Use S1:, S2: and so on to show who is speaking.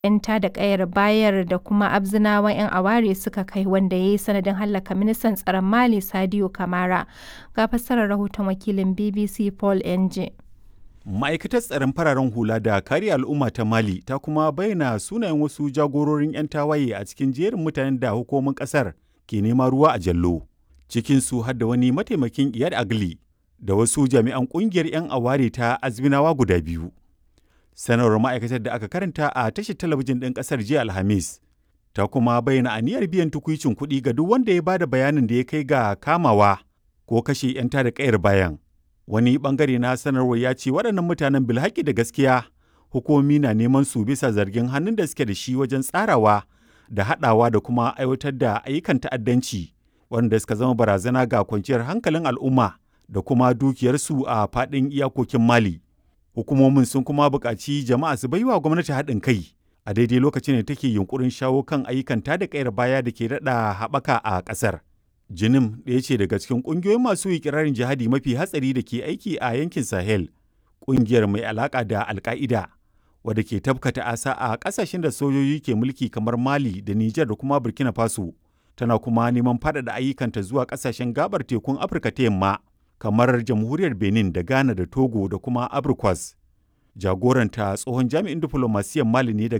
S1: 'yan tada ƙayar bayar da kuma Abzinawan 'yan aware suka kai wanda ya yi sanadin hallaka ministan tsaron Mali Sadio Camara. Ga fassarar rahoton wakilin BBC Paul Ng.
S2: Ma'aikatar tsaron fararen hula da kare al'umma ta Mali ta kuma bayyana sunayen wasu jagororin 'yan tawaye a cikin jerin mutanen da hukumomin ƙasar ke nema ruwa a jallo. Cikinsu har da wani mataimakin Iyad Agli da wasu jami'an ƙungiyar 'yan aware ta Azminawa guda biyu. sanarwar ma'aikatar da aka karanta a tashar talabijin ɗin ƙasar jiya alhamis ta kuma bayyana aniyar biyan tukuicin kuɗi ga duk wanda ya bada bayanin da ya kai ga kamawa ko kashe 'yan tada ƙayar bayan wani bangare na sanarwar ya ce waɗannan mutanen bilhaki da gaskiya hukumomi na neman su bisa zargin hannun da suke da shi wajen tsarawa da haɗawa da kuma aiwatar da ayyukan ta'addanci wanda suka zama barazana ga kwanciyar hankalin al'umma da kuma dukiyarsu a faɗin iyakokin mali hukumomin sun kuma buƙaci jama'a su baiwa gwamnati haɗin kai a daidai lokacin da take yunkurin shawo kan ayyukan tada kayar baya da ke daɗa haɓaka a ƙasar. Jinim ɗaya ce daga cikin ƙungiyoyin masu ikirarin jihadi mafi hatsari da ke aiki a yankin Sahel, ƙungiyar mai alaƙa da Alƙa'ida, wadda ke tabkata asa a ƙasashen da sojoji ke mulki kamar Mali da Nijar da kuma Burkina Faso, tana kuma neman faɗaɗa ayyukanta zuwa ƙasashen gabar tekun Afirka ta yamma. kamar jamhuriyar benin da ghana da togo da kuma abrikwas jagoranta tsohon jami'in diflomasiyyar mali ne